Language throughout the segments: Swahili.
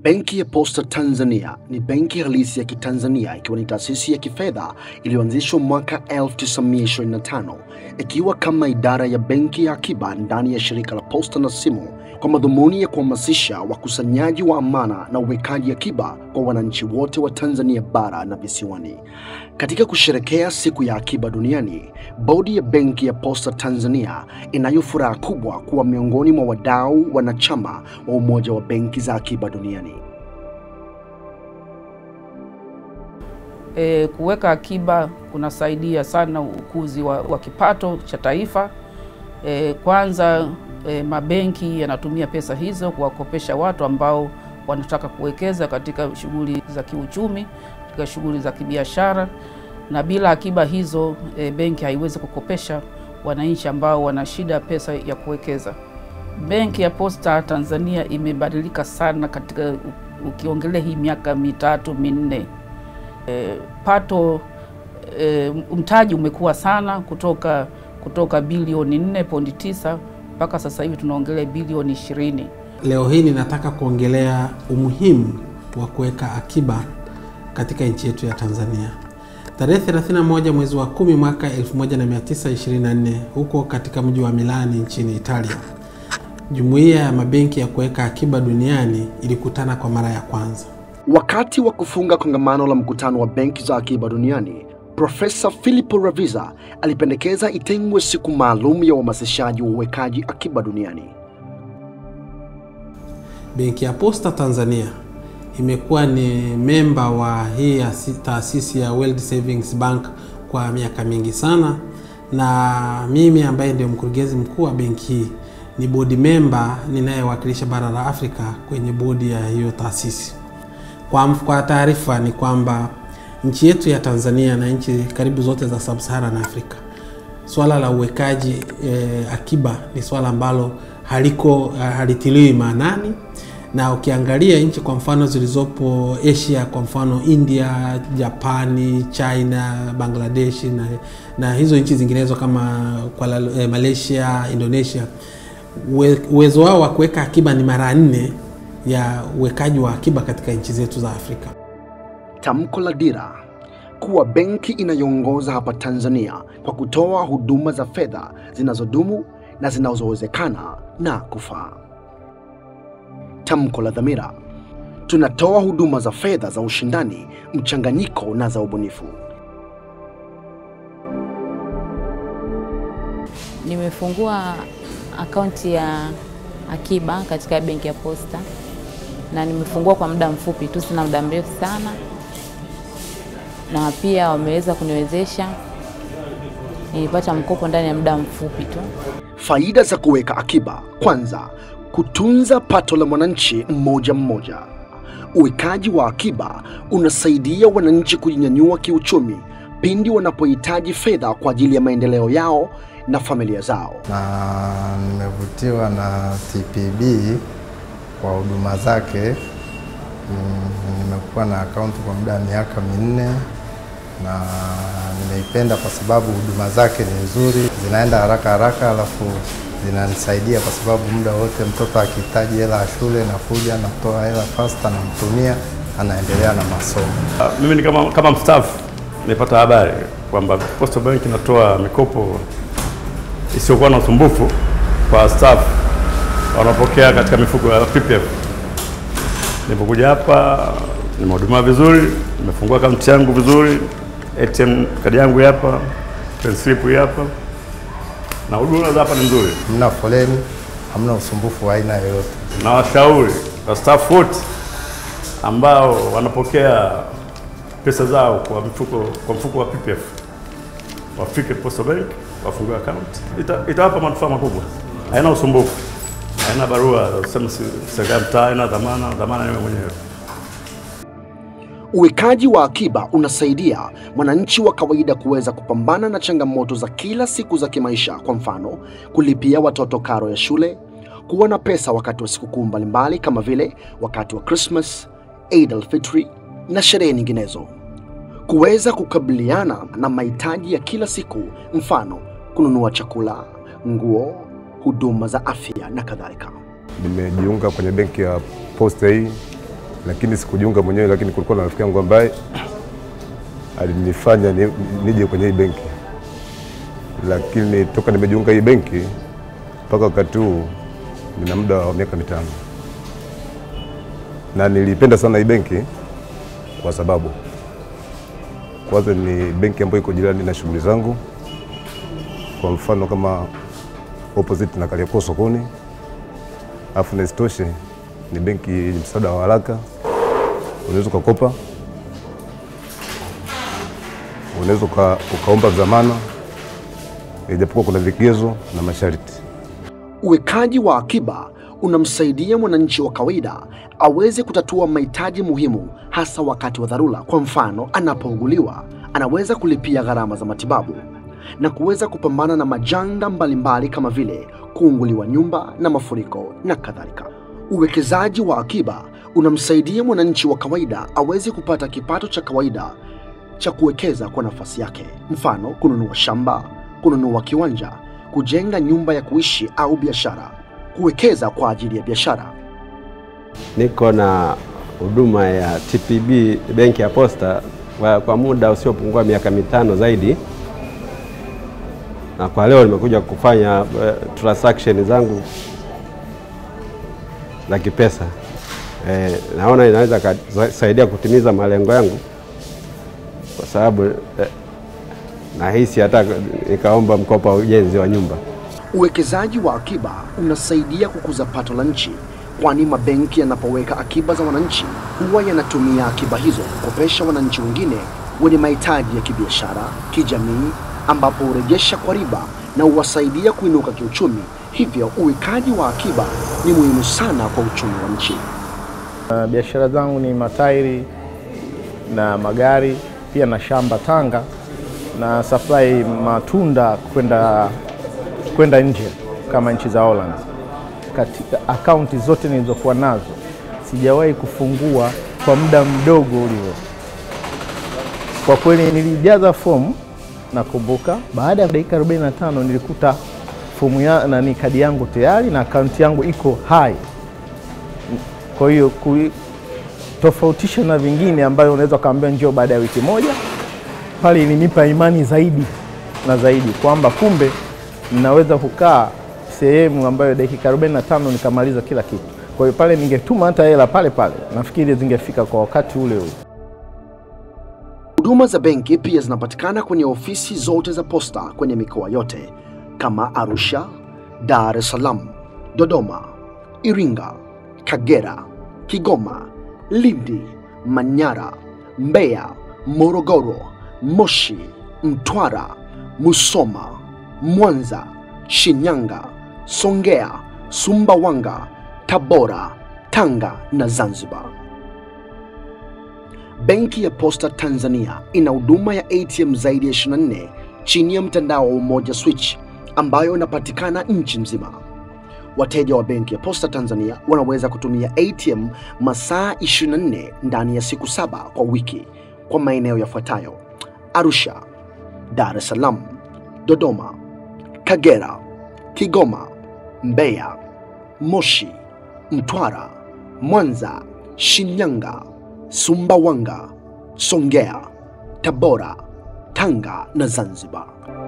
Benki ya Posta Tanzania ni benki halisi ya Kitanzania ikiwa ni taasisi ya kifedha iliyoanzishwa mwaka 1925 ikiwa kama idara ya benki ya akiba ndani ya shirika la posta na simu kwa madhumuni ya kuhamasisha wakusanyaji wa amana na uwekaji akiba kwa wananchi wote wa Tanzania bara na visiwani. Katika kusherekea siku ya akiba duniani, bodi ya benki ya Posta Tanzania inayo furaha kubwa kuwa miongoni mwa wadau wanachama wa umoja wa benki za akiba duniani. E, kuweka akiba kunasaidia sana ukuzi wa, wa kipato cha taifa. E, kwanza e, mabenki yanatumia pesa hizo kuwakopesha watu ambao wanataka kuwekeza katika shughuli za kiuchumi, katika shughuli za kibiashara, na bila akiba hizo e, benki haiwezi kukopesha wananchi ambao wana shida pesa ya kuwekeza. Benki ya Posta Tanzania imebadilika sana katika ukiongelea hii miaka mitatu minne. E, pato e, mtaji umekuwa sana kutoka kutoka bilioni 4.9 mpaka sasa hivi tunaongelea bilioni 20. Leo hii ninataka kuongelea umuhimu wa kuweka akiba katika nchi yetu ya Tanzania. Tarehe 31 mwezi wa 10 mwaka 1924 huko katika mji wa Milani nchini Italia, jumuiya ya mabenki ya kuweka akiba duniani ilikutana kwa mara ya kwanza. Wakati wa kufunga kongamano la mkutano wa benki za akiba duniani, Profesa Filippo Raviza alipendekeza itengwe siku maalum ya uhamasishaji wa uwekaji akiba duniani. Benki ya Posta Tanzania imekuwa ni memba wa hii taasisi ya World Savings Bank kwa miaka mingi sana, na mimi ambaye ndio mkurugenzi mkuu wa benki hii ni bodi memba ninayewakilisha bara la Afrika kwenye bodi ya hiyo taasisi. Kwa, kwa taarifa ni kwamba nchi yetu ya Tanzania na nchi karibu zote za Sub-Saharan Afrika, swala la uwekaji e, akiba ni swala ambalo haliko halitiliwi maanani, na ukiangalia nchi kwa mfano zilizopo Asia, kwa mfano India, Japani, China, Bangladesh na, na hizo nchi zinginezo kama kwa e, Malaysia, Indonesia, uwe, uwezo wao wa kuweka akiba ni mara nne ya uwekaji wa akiba katika nchi zetu za Afrika. Tamko la dira kuwa benki inayoongoza hapa Tanzania kwa kutoa huduma za fedha zinazodumu na zinazowezekana na kufaa. Tamko la dhamira tunatoa huduma za fedha za ushindani, mchanganyiko na za ubunifu. Nimefungua akaunti ya akiba katika benki ya Posta na nimefungua kwa muda mfupi tu, sina muda mrefu sana, na pia wameweza kuniwezesha, nilipata mkopo ndani ya muda mfupi tu. Faida za kuweka akiba: kwanza, kutunza pato la mwananchi mmoja mmoja. Uwekaji wa akiba unasaidia wananchi kujinyanyua kiuchumi pindi wanapohitaji fedha kwa ajili ya maendeleo yao na familia zao. Na nimevutiwa na TPB kwa huduma zake. Nimekuwa na akaunti kwa muda wa miaka minne na nimeipenda kwa sababu huduma zake ni nzuri, zinaenda haraka haraka, alafu zinanisaidia kwa sababu muda wote mtoto akihitaji hela ya shule nakuja natoa hela fasta, namtumia, anaendelea na masomo. Uh, mimi ni kama, kama mstaafu nimepata habari kwamba Postal Bank inatoa mikopo isiyokuwa na usumbufu kwa staff wanaopokea katika mifuko ya PPF. Nilipokuja hapa nimehudumiwa vizuri, nimefungua akaunti yangu vizuri, ATM kadi yangu hapa, credit slip hapa, na huduma za hapa ni nzuri. Hamna foleni, hamna usumbufu wa aina yoyote. Na washauri wastaafu wote ambao wanapokea pesa zao kwa mfuko, kwa mfuko wa PPF wafike Postal Bank wafungue account, Ita, itawapa manufaa makubwa. Haina usumbufu, haina barua sema serikali mtaa, haina dhamana, dhamana ni wewe mwenyewe. Uwekaji wa akiba unasaidia mwananchi wa kawaida kuweza kupambana na changamoto za kila siku za kimaisha, kwa mfano kulipia watoto karo ya shule, kuwa na pesa wakati wa sikukuu mbalimbali kama vile wakati wa Christmas, Eid al-Fitri na sherehe nyinginezo, kuweza kukabiliana na mahitaji ya kila siku, mfano kununua chakula, nguo, huduma za afya na kadhalika. Nimejiunga kwenye benki ya Posta hii lakini sikujiunga mwenyewe, lakini kulikuwa na rafiki yangu ambaye alinifanya ni- nije kwenye hii benki, lakini toka nimejiunga hii benki mpaka wakati huu nina muda wa miaka mitano, na nilipenda sana hii benki kwa sababu kwanza ni benki ambayo iko jirani na shughuli zangu. Kwa mfano kama opposite na Kariakoo sokoni, alafu na isitoshe ni benki yenye msaada wa haraka, unaweza ukakopa, unaweza uka, ukaomba dhamana, ijapokuwa kuna vigezo na masharti. Uwekaji wa akiba unamsaidia mwananchi wa kawaida aweze kutatua mahitaji muhimu, hasa wakati wa dharura. Kwa mfano, anapouguliwa anaweza kulipia gharama za matibabu na kuweza kupambana na majanga mbalimbali kama vile kuunguliwa nyumba na mafuriko na kadhalika. Uwekezaji wa akiba unamsaidia mwananchi wa kawaida aweze kupata kipato cha kawaida cha kuwekeza kwa nafasi yake, mfano kununua shamba, kununua kiwanja, kujenga nyumba ya kuishi au biashara, kuwekeza kwa ajili ya biashara. Niko na huduma ya TPB benki ya Posta kwa, kwa muda usiopungua miaka mitano zaidi, na kwa leo nimekuja kufanya uh, transaction zangu za kipesa. Eh, naona inaweza kasaidia kutimiza malengo yangu kwa sababu eh, nahisi hata nikaomba mkopo wa ujenzi wa nyumba. Uwekezaji wa akiba unasaidia kukuza pato la nchi, kwani mabenki yanapoweka akiba za wananchi huwa yanatumia akiba hizo kukopesha wananchi wengine wenye mahitaji ya kibiashara, kijamii, ambapo hurejesha kwa riba na huwasaidia kuinuka kiuchumi. Hivyo uwekaji wa akiba ni muhimu sana kwa uchumi wa nchi. Uh, biashara zangu ni matairi na magari, pia na shamba Tanga na supply matunda kwenda kwenda nje kama nchi za Holland. Katika akaunti zote nilizokuwa nazo sijawahi kufungua kwa muda mdogo ulio. Kwa kweli nilijaza fomu, nakumbuka baada ya dakika 45 nilikuta fomu ya nani, kadi yangu tayari na akaunti yangu iko hai. Kwa hiyo kui- tofautisha na vingine ambayo unaweza ukaambia njoo baada ya wiki moja, pale ilinipa imani zaidi na zaidi kwamba kumbe ninaweza kukaa sehemu ambayo dakika 45 nikamaliza kila kitu. Kwa hiyo pale ningetuma hata hela pale pale, nafikiri zingefika kwa wakati ule ule. Huduma za benki pia zinapatikana kwenye ofisi zote za posta kwenye mikoa yote kama Arusha, Dar es Salaam, Dodoma, Iringa, Kagera, Kigoma, Lindi, Manyara, Mbeya, Morogoro, Moshi, Mtwara, Musoma, Mwanza, Shinyanga, Songea, Sumbawanga, Tabora, Tanga na Zanzibar. Benki ya Posta Tanzania ina huduma ya ATM zaidi ya 24 chini ya mtandao wa Umoja Switch ambayo inapatikana nchi nzima. Wateja wa benki ya Posta Tanzania wanaweza kutumia ATM masaa 24 ndani ya siku saba kwa wiki kwa maeneo yafuatayo: Arusha, Dar es Salaam, Dodoma, Kagera, Kigoma, Mbeya, Moshi, Mtwara, Mwanza, Shinyanga, Sumbawanga, Songea, Tabora, Tanga na Zanzibar.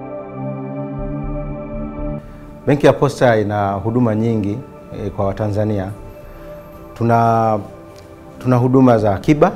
Benki ya Posta ina huduma nyingi e, kwa Watanzania. Tuna, tuna huduma za akiba,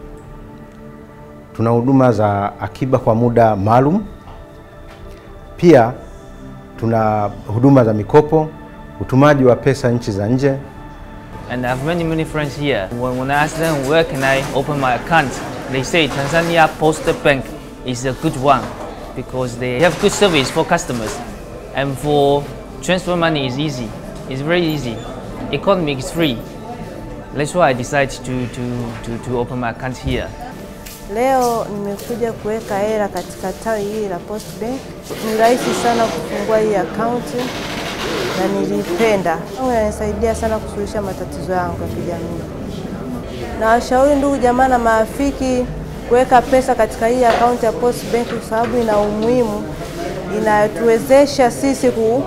tuna huduma za akiba kwa muda maalum, pia tuna huduma za mikopo, utumaji wa pesa nchi za nje. And I have many, many friends here. When, when I ask them where can I open my account, they say Tanzania Post Bank is a good one because they have good service for customers. And for transfer money is easy. It's very easy. Economy is free. That's why I decided to, to, to, to open my account here. Leo nimekuja kuweka hela katika tawi hili la Post Bank. Ni rahisi sana kufungua hii akaunti na nilipenda. Inanisaidia sana kusuluhisha matatizo yangu ya kijamii. Na washauri ndugu jamaa na marafiki kuweka pesa katika hii akaunti ya Post Bank kwa sababu ina umuhimu, inatuwezesha sisi ku,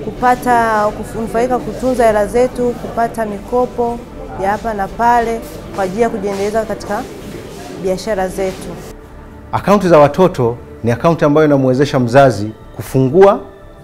kupata kunufaika kutunza hela zetu, kupata mikopo ya hapa na pale kwa ajili ya kujiendeleza katika biashara zetu. Akaunti za watoto ni akaunti ambayo inamwezesha mzazi kufungua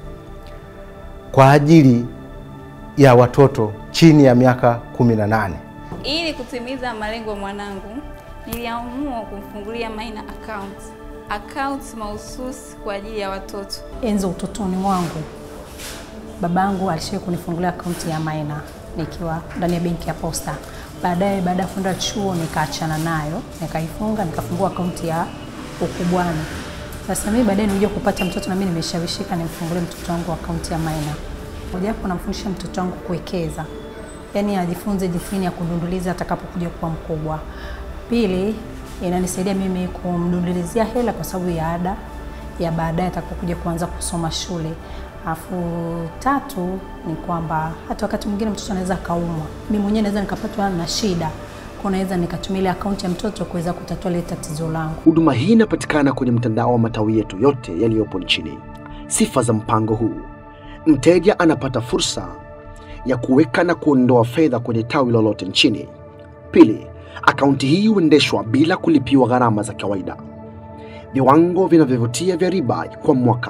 kwa ajili ya watoto chini ya miaka 18. Ili kutimiza malengo ya mwanangu, niliamua kumfungulia Maina account, account mahususi kwa ajili ya watoto. Enzi utotoni mwangu babangu alishawahi kunifungulia akaunti ya Maina nikiwa ndani ya benki ya Posta. Baadaye baada ya kwenda chuo nikaachana nayo, nikaifunga, nikafungua akaunti ya ukubwani. Sasa mimi baadaye nilikuja kupata mtoto na mimi nimeshawishika nimfungulie mtoto wangu akaunti ya Maina. Mojawapo namfundisha mtoto wangu kuwekeza, yaani ajifunze jinsi gani ya kudunduliza atakapokuja kuwa mkubwa. Pili, inanisaidia mimi kumdundulizia hela kwa sababu ya ada ya baadaye atakapokuja kuanza kusoma shule. Alafu tatu ni kwamba hata wakati mwingine mtoto anaweza akaumwa, mimi mwenyewe naweza nikapatwa na shida, kwa naweza nikatumia ile akaunti ya mtoto kuweza kutatua ile tatizo langu. Huduma hii inapatikana kwenye mtandao wa matawi yetu yote yaliyopo nchini. Sifa za mpango huu: mteja anapata fursa ya kuweka na kuondoa fedha kwenye tawi lolote nchini. Pili, akaunti hii huendeshwa bila kulipiwa gharama za kawaida. Viwango vinavyovutia vya riba kwa mwaka.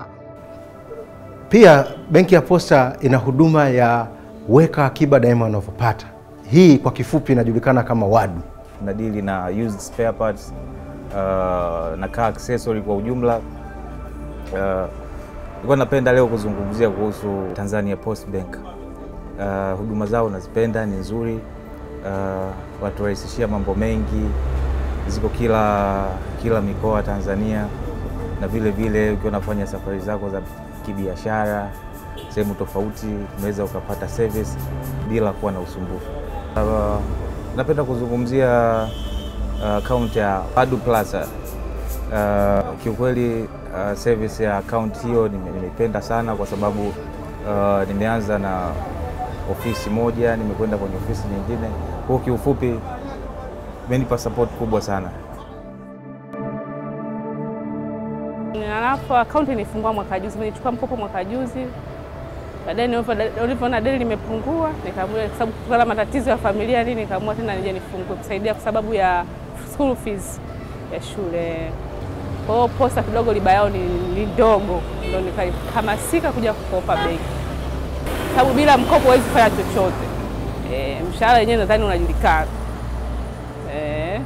Pia benki ya Posta ina huduma ya weka akiba daima unavyopata. Hii kwa kifupi inajulikana kama WADU. Tunadili na used spare parts uh, na car accessory kwa ujumla. Uh, nilikuwa napenda leo kuzungumzia kuhusu Tanzania Post Bank. Uh, huduma zao nazipenda, ni nzuri. Uh, waturahisishia mambo mengi, ziko kila kila mikoa Tanzania, na vile vile ukiwa unafanya safari zako za kibiashara sehemu tofauti, unaweza ukapata service bila kuwa na usumbufu. Uh, napenda kuzungumzia account uh, ya Padu Plaza. Uh, kiukweli uh, service ya account hiyo nimeipenda sana kwa sababu uh, nimeanza na ofisi moja, nimekwenda kwenye ofisi nyingine. Kwa hiyo kiufupi imenipa support kubwa sana. Alafu akaunti nilifungua mwaka juzi, nilichukua mkopo mwaka juzi. Baadaye nilivyoona deni limepungua, nikaamua kwa sababu kutokana na matatizo ya familia nini, nikaamua tena nije nifungue kusaidia kwa sababu ya school fees ya shule. Kwa hiyo Posta kidogo riba yao ni, ni ndogo, ndio nikahamasika kuja kukopa benki, sababu bila mkopo huwezi kufanya chochote. E, mshahara wenyewe nadhani unajulikana e.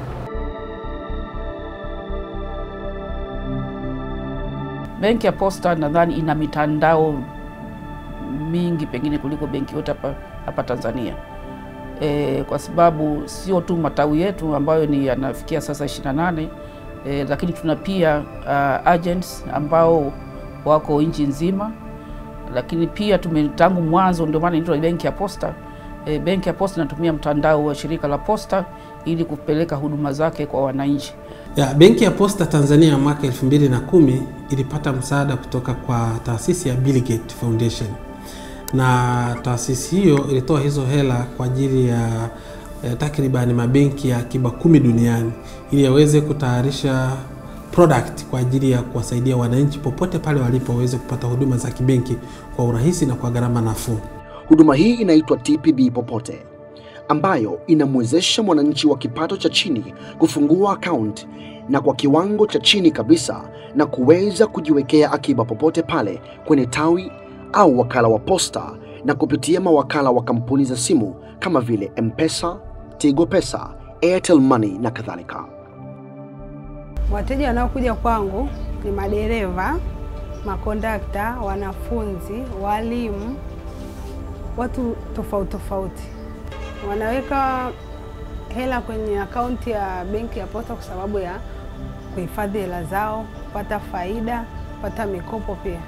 Benki ya Posta nadhani ina mitandao mingi pengine kuliko benki yote hapa hapa Tanzania e, kwa sababu sio tu matawi yetu ambayo ni yanafikia sasa 28 e, lakini tuna pia uh, agents ambao wako nchi nzima, lakini pia tume tangu mwanzo, ndio maana inaitwa benki ya Posta. E, benki ya Posta inatumia mtandao wa shirika la Posta ili kupeleka huduma zake kwa wananchi. Ya, benki ya Posta Tanzania mwaka 2010 ilipata msaada kutoka kwa taasisi ya Bill Gates Foundation, na taasisi hiyo ilitoa hizo hela kwa ajili ya eh, takriban mabenki ya akiba kumi duniani ili yaweze kutayarisha product kwa ajili ya kuwasaidia wananchi popote pale walipo waweze kupata huduma za kibenki kwa urahisi na kwa gharama nafuu. Huduma hii inaitwa TPB Popote ambayo inamwezesha mwananchi wa kipato cha chini kufungua akaunti na kwa kiwango cha chini kabisa na kuweza kujiwekea akiba popote pale kwenye tawi au wakala wa posta na kupitia mawakala wa kampuni za simu kama vile M-Pesa, Tigo Pesa, Airtel Money na kadhalika. Wateja wanaokuja kwangu ni madereva, makondakta, wanafunzi, walimu, watu tofauti tofauti. Wanaweka hela kwenye akaunti ya benki ya Posta kwa sababu ya kuhifadhi hela zao, kupata faida, kupata mikopo pia.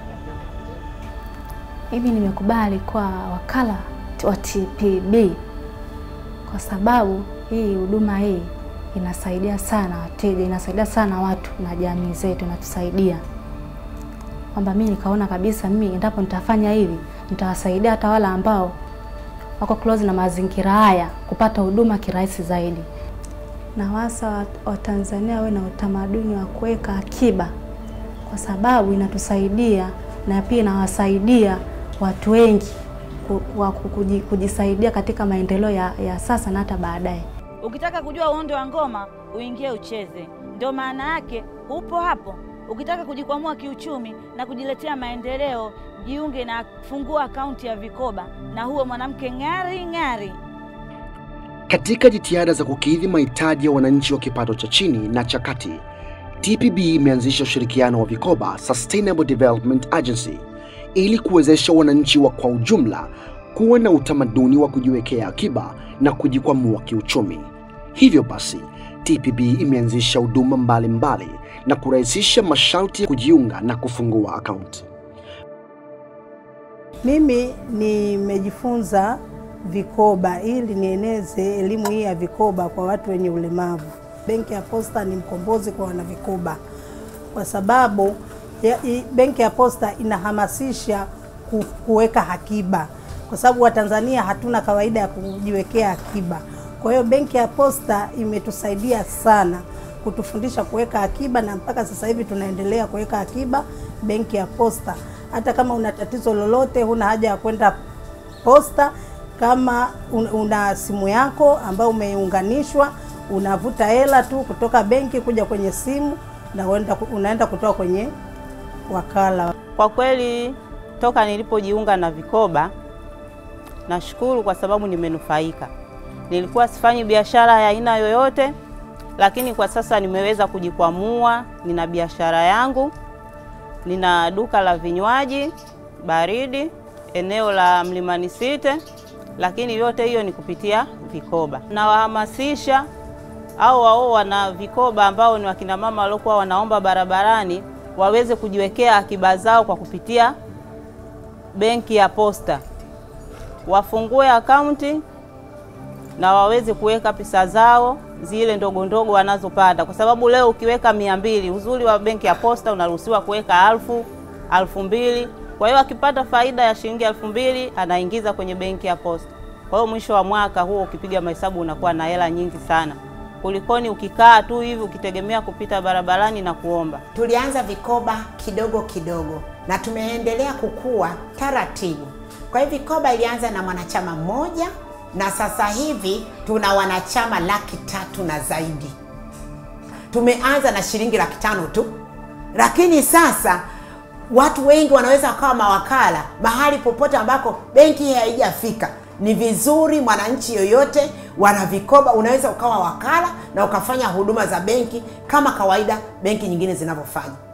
Mimi nimekubali kwa wakala wa TPB kwa sababu hii huduma hii inasaidia sana wateja, inasaidia sana watu na jamii zetu, inatusaidia kwamba mimi nikaona kabisa mimi endapo nitafanya hivi nitawasaidia hata wale ambao wako close na mazingira haya kupata huduma kirahisi zaidi. na wasa Watanzania wawe na utamaduni wa kuweka akiba, kwa sababu inatusaidia na pia inawasaidia watu wengi ku- wa kuji- kujisaidia katika maendeleo ya, ya sasa na hata baadaye. Ukitaka kujua uondo wa ngoma, uingie ucheze. Ndio maana yake upo hapo. Ukitaka kujikwamua kiuchumi na kujiletea maendeleo, jiunge na fungua akaunti ya vikoba na huwe mwanamke ng'ari ng'ari. Katika jitihada za kukidhi mahitaji ya wananchi wa kipato cha chini na cha kati, TPB imeanzisha ushirikiano wa vikoba Sustainable Development Agency ili kuwezesha wananchi wa kwa ujumla kuwa na utamaduni wa kujiwekea akiba na kujikwamua kiuchumi. Hivyo basi, TPB imeanzisha huduma mbalimbali na kurahisisha masharti ya kujiunga na kufungua akaunti. Mimi nimejifunza vikoba ili nieneze elimu hii ya vikoba kwa watu wenye ulemavu. Benki ya Posta ni mkombozi kwa wanavikoba kwa sababu ya, i, benki ya Posta inahamasisha ku, kuweka akiba kwa sababu Watanzania hatuna kawaida ya kujiwekea akiba. Kwa hiyo benki ya Posta imetusaidia sana kutufundisha kuweka akiba, na mpaka sasa hivi tunaendelea kuweka akiba benki ya Posta. Hata kama una tatizo lolote, huna haja ya kwenda posta. Kama un- una simu yako ambayo umeunganishwa, unavuta hela tu kutoka benki kuja kwenye simu na uenda, unaenda kutoa kwenye wakala. Kwa kweli toka nilipojiunga na vikoba nashukuru kwa sababu nimenufaika. Nilikuwa sifanyi biashara ya aina yoyote, lakini kwa sasa nimeweza kujikwamua. Nina biashara yangu, nina duka la vinywaji baridi eneo la Mlimani City, lakini yote hiyo ni kupitia vikoba. Nawahamasisha au wao wana vikoba ambao ni wakina mama waliokuwa wanaomba barabarani waweze kujiwekea akiba zao kwa kupitia benki ya Posta, wafungue akaunti na waweze kuweka pesa zao zile ndogo ndogo wanazopata, kwa sababu leo ukiweka mia mbili, uzuri wa benki ya Posta unaruhusiwa kuweka alfu alfu mbili. Kwa hiyo akipata faida ya shilingi elfu mbili anaingiza kwenye benki ya Posta. Kwa hiyo mwisho wa mwaka huo ukipiga mahesabu unakuwa na hela nyingi sana kulikoni ukikaa tu hivi ukitegemea kupita barabarani na kuomba. Tulianza vikoba kidogo kidogo na tumeendelea kukua taratibu. Kwa hiyo vikoba ilianza na mwanachama mmoja na sasa hivi tuna wanachama laki tatu na zaidi. Tumeanza na shilingi laki tano tu, lakini sasa watu wengi wanaweza wakawa mawakala mahali popote ambako benki hii haijafika. Ni vizuri mwananchi yoyote wana vikoba, unaweza ukawa wakala na ukafanya huduma za benki kama kawaida benki nyingine zinavyofanya.